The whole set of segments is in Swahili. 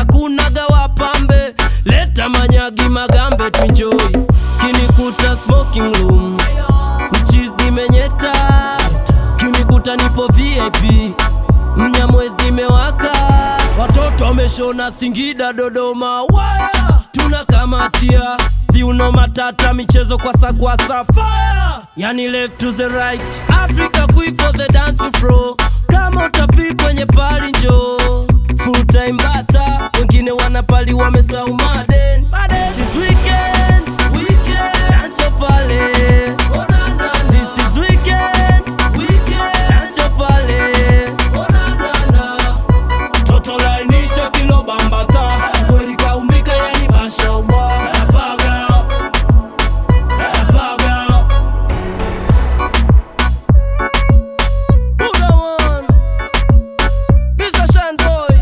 hakunaga wapambe leta manyagi magambe tuenjoy kinikuta smoking room mchiz nimenyeta kinikuta nipo vip mnyamwezi nimewaka watoto wameshona singida dodoma waya tunakamatia viuno matata michezo kwa sakwasa fire yani left to the right africa queen for the dance floor kama utafi kwenye pali njo full time bata wengine wanapali wamesau maden This weekend, weekend, dance pale This is weekend, weekend, dance pale Toto laini cha kilo bambata kweli kaumbika yani mashallah napaga napaga Buddha one Mr. Shine Boy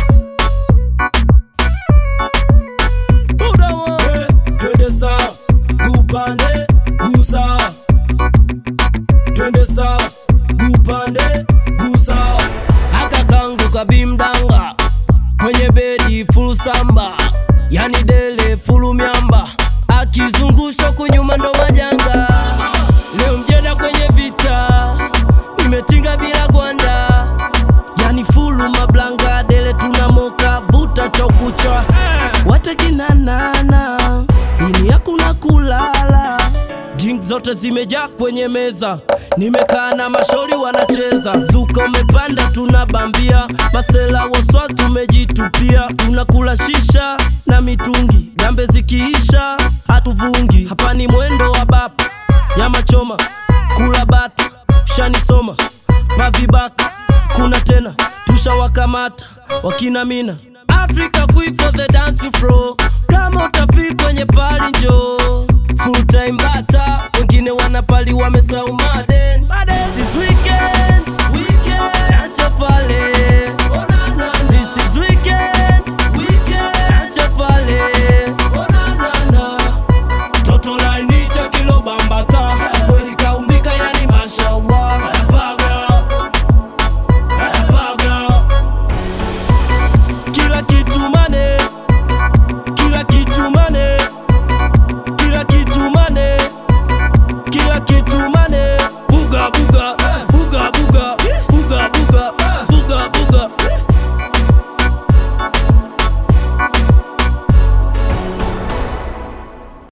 Buddha one Twende sawa kupande gusa Twende sawa kupande gusa aka kangu kabimdanga kwenye bedi full samba yani dele fulu myamba akizungushwa kunyuma ndo majanga leo mjeda kwenye vita nimetinga bila gwanda yani fulu mablanga dele tunamoka vuta chokucha watekinanana ini hakuna kulala drink zote zimejaa kwenye meza nimekaa na mashori wanacheza zuka umepanda tunabambia masela woswa tumejitupia tunakula shisha na mitungi gambe zikiisha hatuvungi hapa ni mwendo wa bapa nyama choma kula bata shanisoma pavibaka kuna tena tushawakamata wakina mina africa queen for the dance floor kama utafi kwenye pali njo full time bata wengine wanapali wamesau maden